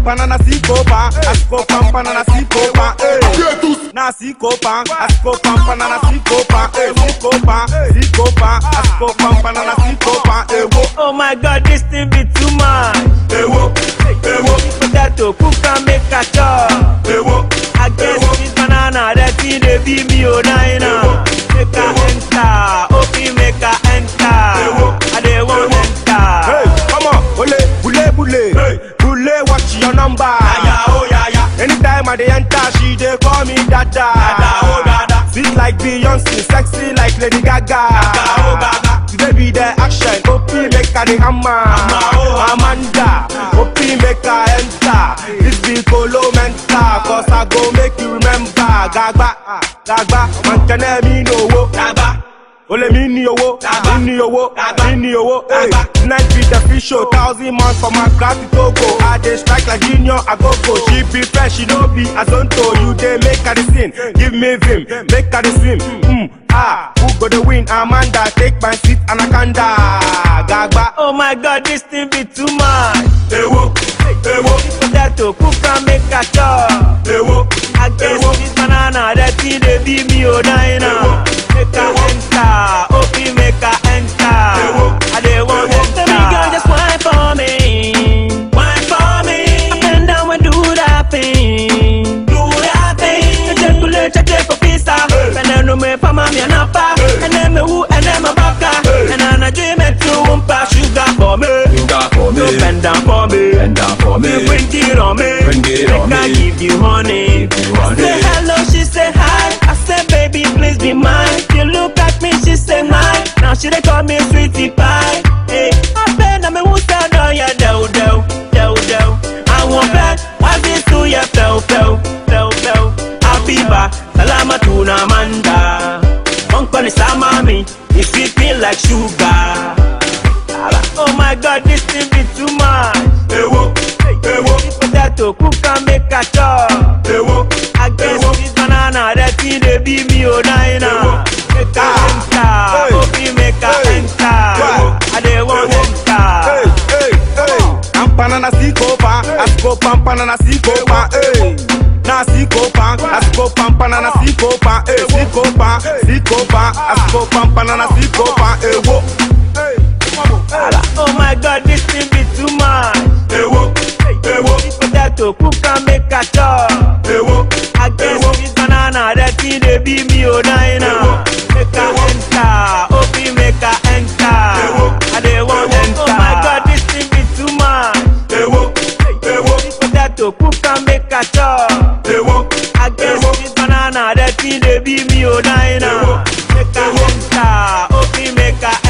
Pampana na sikopa, asiko pampana na sikopa, eh. Na sikopa, asiko pampana na sikopa, eh. Sikopa, sikopa, asiko pampana na sikopa, eh. Wo, Oh my god, this thing be too much. eh, wo, eh, wo, Potato, cook and make a chop. eh, wo. I guess this banana, that thing they be me oh nina. Make a enter, open make a enter. I they want Hey, enter. come on, ole, bule, bule, bule, watch your number. oh yeah, yeah. Anytime I dey enter, she dey call me dada. Dada, oh, dada. Sweet like Beyonce, sexy like Lady Gaga. oh, Gaga. Today be the action, OP make her the hammer. oh, Amanda, OP make her enter. This be Colo Menta, cause I go make you remember. Gagba, Gagba, man can me no wo. Dagba, Ole mi ni owó, Dagba. mi ni owó, Dagba. mi ni owó. Hey, Dagba. tonight be the free show, thousand months for my class to Togo. I dey strike like junior agogo. She be fresh, she no be azonto. You dey make her the sin, give me vim, make her the swim. Mm, ah, who go the win? Amanda, take my seat, Anaconda. Gagba, Oh my god, this thing be too much. ewo, ewo, Potato, cook and make a chop. ewo, I guess this banana, that thing they be me oh nina. Make a enter, open make a enter. I they want enter. Baby girl, just wine for me. wine for me, Up and down and do that thing. do that thing. Check kule check for pizza. And then no me for mommy and papa. And then me who and then my baka. And then I dream it to umpa sugar for me. Sugar for No me, bend down for me. bend down for me. Me bring it on me. Bring it on Make I me. give you honey. Give you honey. Say hello, she say hi. I say baby, please be mine. You look at me, she say hi. Now she dey call me sweetie pie. Hey, I been na me who say no ya do do do do. I want back. Why this to ya fell fell fell fell. Habiba, salama tuna manda. Uncle is mami, you sweet me like sugar. Oh my god, this thing be too much. Ewo, ewo, Potato, cook and make a chop. ewo, I guess this banana, that thing they be me oh nina. Make a enter, open make a enter. I they want hey, enter. hey, hey. Pampana na sikopa, asiko pampana na sikopa, hey. Na sikopa, asiko pampana na sikopa, eh. Sikopa, sikopa, asiko pampana na sikopa, eh. Wo, hey. Oh my god, this thing be too much. ewo, ewo, Potato, cook and make a chop. ewo, I guess this banana, that thing they be me oh nina. Make a enter, open make a enter. I they want enter. Oh my god, this thing be too much. ewo, ewo, Potato, cook and make a chop. ewo, I guess this banana, that thing they be me oh nina. Make a enter, open make a